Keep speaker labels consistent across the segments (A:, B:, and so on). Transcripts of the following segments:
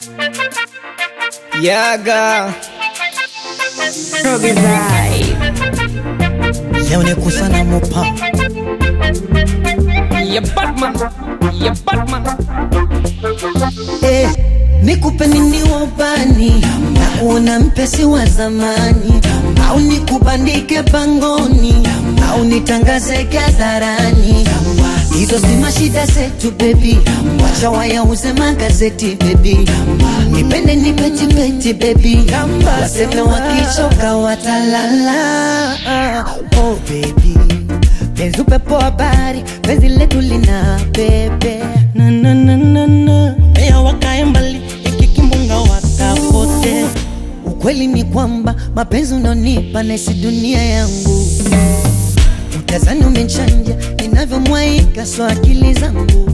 A: Yaga
B: Robbie Vibe.
C: Leo ni kusana mopa
A: ya Batman ya Batman
C: eh, nikupe nini wabani na kuona mpesi wa zamani au nikubandike pangoni au nitangaze hadharani hizo si mashida zetu bebi wacha wayauze magazeti bebi nipende nipetipeti bebi waseme wakichoka watalala oh baby penzi upepo habari penzi letu lina bebe
D: na na na na na Mea wakae mbali iki kimbunga wakapote
C: Ukweli ni kwamba mapenzi unaonipa naisi dunia yangu, utazani umechanja ninavyomwaika, so akili zangu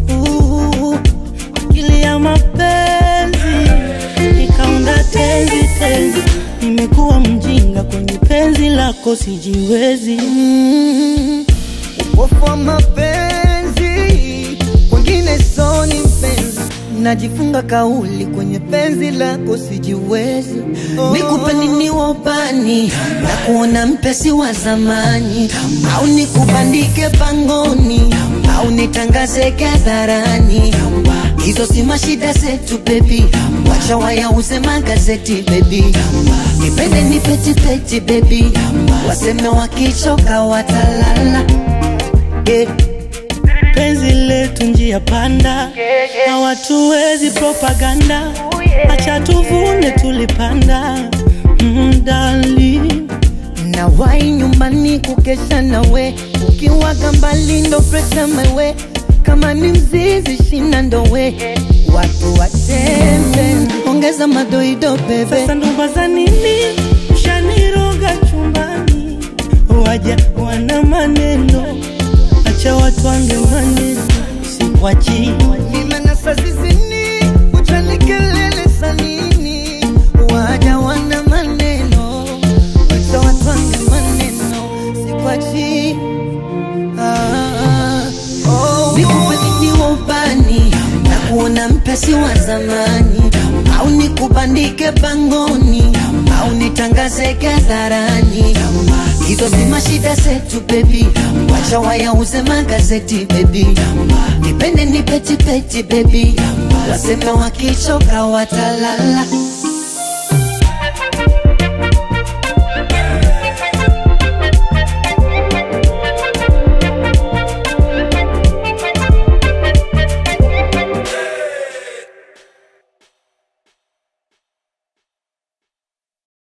D: akili ya mapenzi ikaunda tenzi tenzi nimekuwa mjinga kwenye penzi lako sijiwezi
C: Mm, upofu wa mapenzi kwengine soni mpenzi, najifunga kauli kwenye penzi lako sijiwezi. Nikupe nini wabani na kuona mpesi wa zamani, au nikubandike pangoni, au nitangaze hadharani. Hizo si mashida zetu bebi, wacha wayauze magazeti bebi, nipende nipetipeti bebi, waseme wakichoka watalala yeah.
D: penzi letu njia panda hawatuwezi propaganda acha tuvune tulipanda mdali
C: na wai nyumbani kukesha nawe ukiwaga mbali ndo presha mewe kama ni mzizi shina ndowe watu watembe ongeza madoido bebe
D: sasa ndoba za nini ushaniroga chumbani waja wana maneno acha watu wange maneno sikwachi
C: limenasa zizini uchanikelele sanini waja wana maneno wacha watwange maneno sikwachi ah, oh, nikupe nini wabani na kuona mpesi wa zamani au nikubandike pangoni au nitangaze hadharani hizo si mashida zetu bebi wacha wayauze magazeti bebi nipende nipetipeti bebi waseme wakichoka watalala